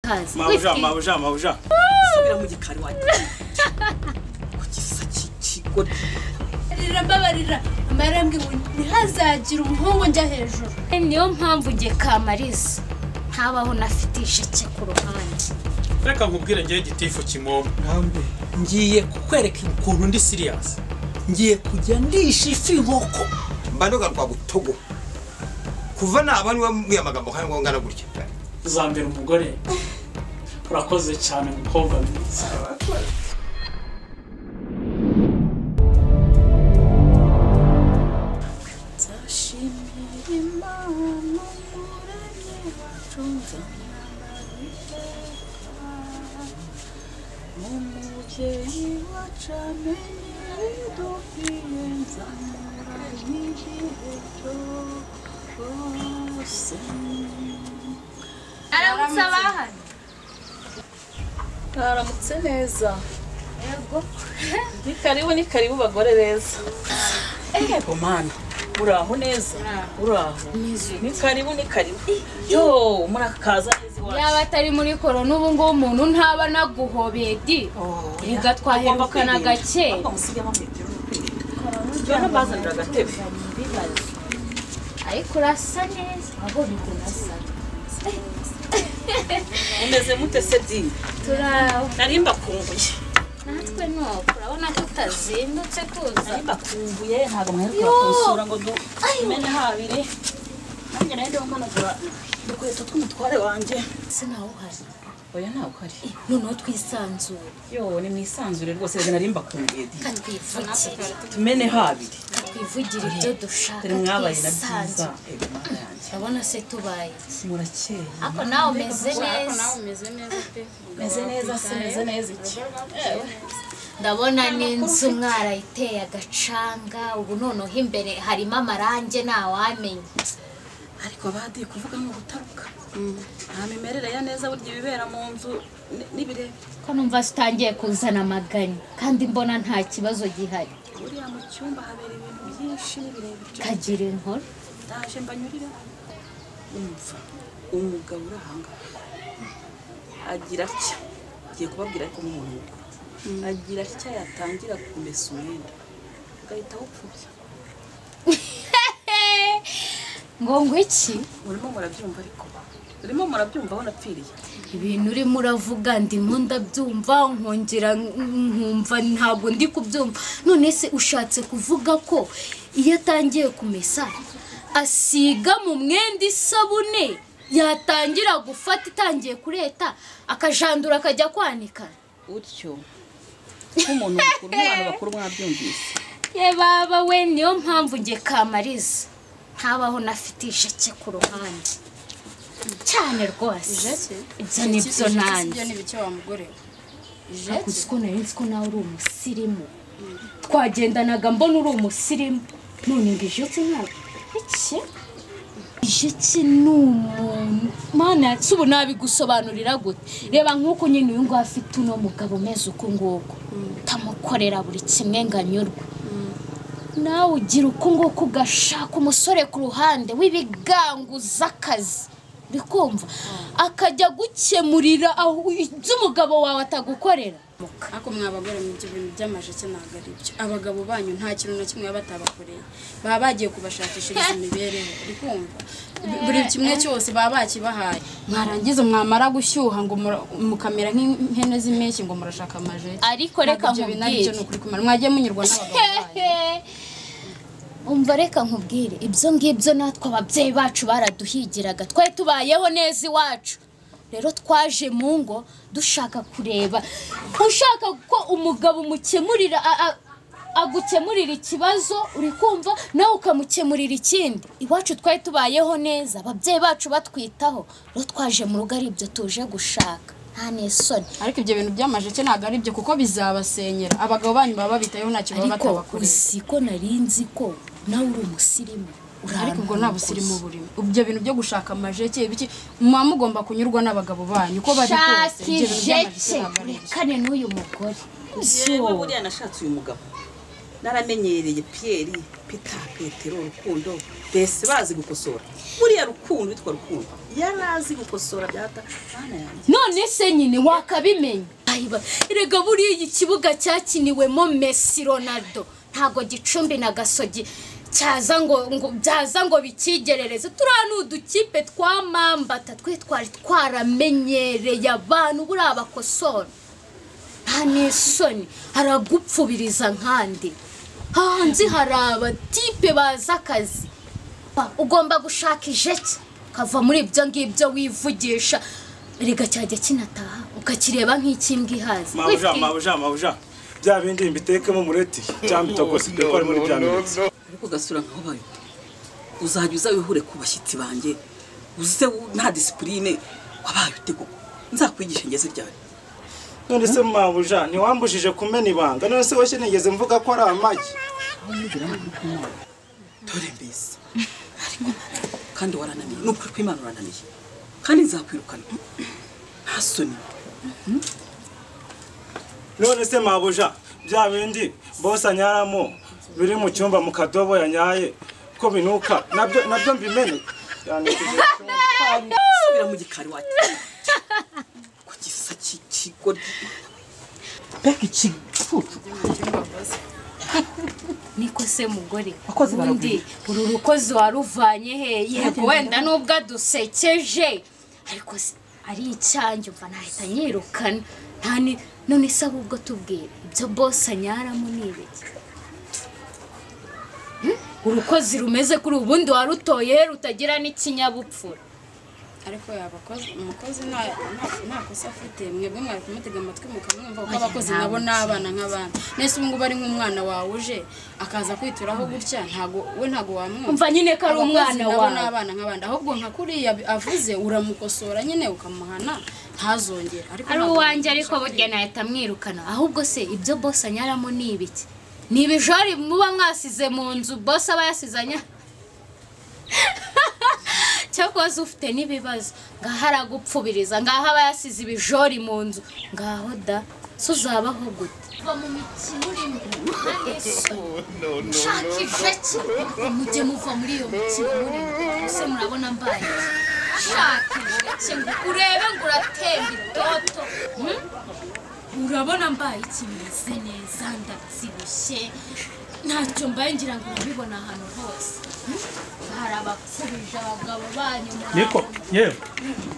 ikaze mabuja mabuja mabuja subira mu gikari wanjye ku gisa cy'ikigoryi rira mbabarira marambwe ngo ntihazagire umuhungu njya hejuru niyo mpamvu nge kamariza ntabaho nafite isheke ku ruhande reka nkubwire ngewe gitifu kimomo namwe ngiye kukwereka ukuntu ndi siriyasi ngiye kujya ndisha ifi inkoko mbanuga rwa butogo kuva naba niwe mbwiye amagambo kandi ngo ngana gutya uzambera umugore urakoze cyane mukobwa mwiza nzashimira imana umuremyi wacu mu mubyeyi wacu amenye udukwiye nzamura n'igihe cyose aramutse abahari mwaramutse neza ni karibu ni karibu bagore beza yego mana uraho neza uraho ni karibu ni karibu yo murakaza neza yaba iwacu atari muri koro n'ubu ngubu umuntu ntaba anaguhobeye di reka twaherukana gake Ahubwo musigemo metero yo nabazanira agatebe ariko urasa neza urabona ukuntu asa umeze mute se dini turaho nari mbakumbuye natwe nuko urabona ko utazindutse kuza nari mbakumbuye ntabwo mwaheruka kunsura ngo dumene habiri nanjye nayo ndiho managura dukweto tw'umutware wanjye ese nawe uhari oya ntabwo ari noneho twisanzure yo ni mu isanzure rwose reka nari mbakumbuye di katwivugire tumene habiri katwivugire ibyo dushaka dore mwabaye na byiza twisanzure ego mana yanjye urabona se tubaye iki murakeye ariko nawe umeze neza meze neza se meze neza iki ndabona n'inzu mwarayiteye agacanga ubu noneho imbere harimo amarange ntawamenya ariko badi kuvuga ngo gutaruka nta mimerere ya neza burya ibibera mu nzu ni- n'ibirebe ko numva zitangiye kuzana amaganya kandi mbona nta kibazo gihari buriya mu cyumba habera ibintu byinshi n'ibirebire kagira inkuru ndaje mbanyurira umva umugabo uri ahangaha agira atya agiye kubabwira ariko nk'umuntu mukuru agira atya yatangira kumesa umwenda ugahita awupfubya ngo ngo iki murimo murabyumva ariko urimo murabyumva aho napfiriye ibintu urimo uravuga ndimo ndabyumva nkongera nkumva ntabwo ndi kubyumva none se ushatse kuvuga ko iyo atangiye kumesa asiga mu mwenda isabune yatangira gufata itangiye kureta akajandura akajya kwanika utyo nk'umuntu mukuru nk'abantu bakuru mwabyumvise ye baba we niyo mpamvu nge kamariza ntabaho nafite isheke ku ruhande cyane rwose ibyo ni byo nanjye ni bike wa mugore we. hakuzi ko nari nzi ko nawe uri umusirimu twagendanaga mbona uri umusirimu none ngo ijeki ntabwo iki ijeki ni umuntu mana yacu ubu nabigusobanurira gute reba nk'uko nyine uyu nguyu afite uno mugabo umeze uku nguku utamukorera buri kimwe ngo anyurwe nawe ugira uku nguku ugashaka umusore ku ruhande w'ibigango z'akazi uri kumva akajya agukemurira aho ibyo umugabo wawe atagukorera ariko mwa bagore mu bintu by'amajeke ntabwo ari byo abagabo banyu nta kintu na kimwe baba batabakoreye baba bagiye kubashakishiriza imibereho uri kumva Bu- buri kimwe cyose baba bakibahaye mwarangiza mwamara gushyuha ngo mura- mukamera nk'ihene z'impeshyi ngo murashaka amajeke ariko reka Ntabwo ibyo bintu ari byo ni nkubwire ukuri kumara mwagiye munyurwa n'abagabo banyu umva reka nkubwire ibyo ngibyo natwe ababyeyi bacu baraduhigiraga twari tubayeho neza iwacu rero twaje mu ngo dushaka kureba ushaka ko umugabo umukemurira a- a- agukemurira ikibazo uri kumva nawe ukamukemurira ikindi iwacu twari tubayeho neza ababyeyi bacu batwitaho rero twaje mu rugo ari ibyo tuje gushaka nta n'isoni ariko ibyo bintu by'amajeke ntabwo ari byo kuko bizabasenyera abagabo banyu baba babitayeho ntacyo baba ariko batabakoreye uzi ko nari nzi ko nawe uri umusirimu ariko ubwo nta busirimu burimo ibyo bintu byo gushaka amajeke ibiki muba mugomba kunyurwa n'abagabo banyu uko bari kose shaka ibyo bintu by'amajeke ijeke ntabwo ari byo rekane n'uyu mugore yewe buriya nashatse uyu mugabo naramenyereye piyeri pita petero rukundo mbese bazi gukosora buriya rukundo witwa rukundo yari azi gukosora byata mwana yanjye none se nyine wakabimenya Ayiba, erega buriya iki kibuga cyakiniwemo mesi ronaldo ntabwo gicumbi na gasogi cyaza ngo ngo byaza ngo bikigerereze turiya ni udukipe twamambata twe twari twaramenyereye abantu buriya bakosora nta n'isoni haragupfubiriza nkandi hanze hari abatipe bazi akazi Pa, ugomba gushaka ijeki ukava muri ibyo ngibyo wivugisha rega cyajya kinataha ukakireba nk'ikimbwa ihazi mabuja Wifwi- mabuja mabuja bya bindi mbitekemo mureti cyangwa bitogose dore ko ari muri bya mireti ariko gasura nkaho bayo uzajya uza wihure ku bashyitsi banjye uze wu- nta disipurine wabaye ute koko nzakwigisha ngeze ryari none se mabuja ntiwambujije kumena ibanga none se washye nigeze mvuga ko ari amagi dore mbese ariko kandi warananiye ni ukuri kw'imana urananiye kandi nzakwirukana nta soni none se mabuja bya bindi bose anyaramo biri mu cyumba mu kadobo yanyaye ko binuka nabyo nabyo mbimene cyane kugira ngo- subira mu gikari wacu ku gisa cy'ikigoryi mbega ikicucu niko se mugore Abakozi undi uru rukozi waruvanye he yego wenda nubwo adusekeje ariko se ari icyanjye umva nahita nyirukana nta ni none se ahubwo tubwire ibyo bose anyaramo ni ibiki Hmm? urukozi rumeze kuri ubundi warutoye rutagira n'ikinyabupfura ariko yabakozi umukozi nta- nta- nta kosa afite mwebwe mwari kumutega amatwi mukamwumva kuko abakozi nabo ni abana nk'abana nese ubu ngubu ari nk'umwana wawe uje akaza kwituraho gutya ntago we ntago wamwumva umva nyine ko ari Abakozi umwana nabo ni wawe abana nk'abandi ahubwo nka kuriya avuze uramukosora nyine ukamuhana ntazongere ari ntabwo uwanjye ariko bimufasha. burya nahita mwirukana ahubwo se ibyo bose anyaramo ni ibiki ni ibijori muba mwasize mu nzu bose aba yasizanya cyangwa waza ufite n'ibibazo ngaho aragupfubiriza ngaho aba yasize ibijori mu nzu ngaho da so uzabaho gute kuva mu mikino urimo nta n'isoni. nshakisha ki mujye muva muri iyo mikino murimo ese murabona mbaye nshakisha ki ngo urebe ngo uratemba itoto hmm? urabona mbaye kimeze neza ndabyibushye ntacyo mbaye ngira ngo urabibona ahantu hose hmm? hari abapfubije abagabo banyu niko murabona. yewe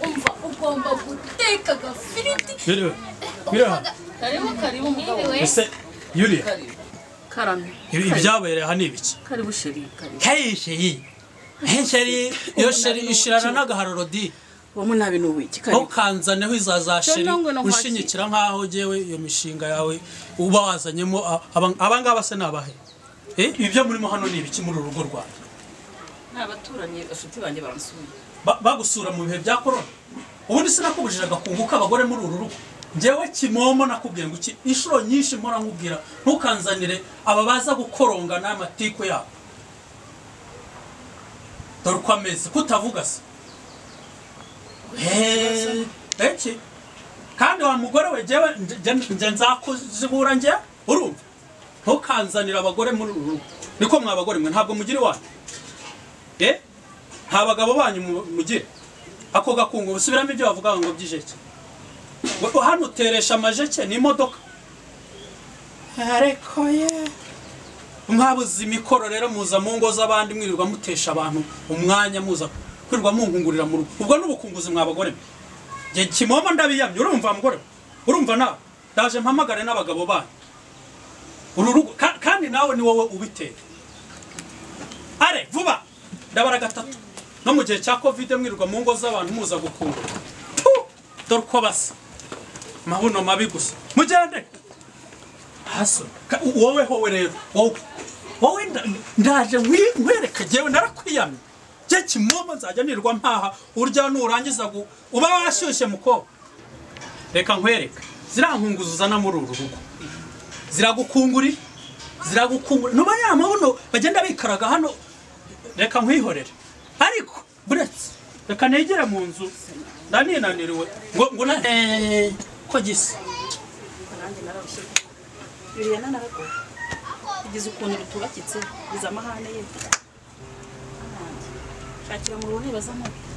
umva ugomba guteka agafiriti biriwe biriwe karibu karibu mugabo Ntibiwe. ese yuriya karibu karame ibi- ibyabereye aha ni ibiki karibu sheri karibu heyi sheri heyi sheri iyo sheri ishirana n'agahararo di wamwe nabi ni uwiki aho karibu kanzaneho izaza sheri Dore ngo nakwakira. ushinyikira nk'aho jewe iyo mishinga yawe uba wazanyemo a- aba- abangaba se ni abahe Eh, ibyo murimo hano ni ibiki muri uru rugo rwanjye ni abaturanyi bafite banjye bamusuye Ba- bagusura mu bihe bya korona ubundi sinakubujije agakungu k'abagore muri uru rugo ngewe kimomo nakubwiye ngo iki inshuro nyinshi mpora nkubwira ntukanzanire aba baza gukoronga n'amatiku yabo dore uko ameze kutavuga se Heee, eki kandi wa mugore we ngewe nge- nge- nge nzakuzibura ngewe urumva ntukanzanire abagore muri uru rugo niko mwa bagore mwe ntabwo mugira iwanyu eh nta bagabo banyu mu- mugire ako gakungu busubiramo ibyo bavuga ngo by'ijeke Ngo- hano uteresha amajeke ni imodoka ariko ye mwabuze imikoro rero muza mu ngo z'abandi mwirirwa mutesha abantu umwanya muza kwirirwa mungungurira mu rugo ubwo n'ubukunguzi mwa bagore mwe njye kimomo ndabiyamye urumva mugore we? urumva nawe ndaje mpamagare n'abagabo banyu uru rugo ka- kandi nawe ni wowe ubitera are vuba ndabara gatatu no mu gihe cya kovide mwirirwa mu ngo z'abantu muza gukungura Puh! dore uko basa amabuno mabi gusa mugende haso ka- wowe howe rero wowe wowe nda- ndaje nkwi- nkwereka jewe narakwiyamye je kimomo nzajya nirwa mpaha urya nurangiza gu- uba washyushye mukobwa reka nkwereka ziriya nkunguzi uzana muri uru rugo ziragukungurira ziragukungurira nuba ya mabuno bagenda bikaraga hano reka nkwihorere ariko buretse reka negere mu nzu ndaninaniriwe ngo ngo na eh, ko gisa nanjye nararushye biriya nararushye kugeza ukuntu rutubakitse kugeza amahane ye shakira mu ruhu ntibaza amabi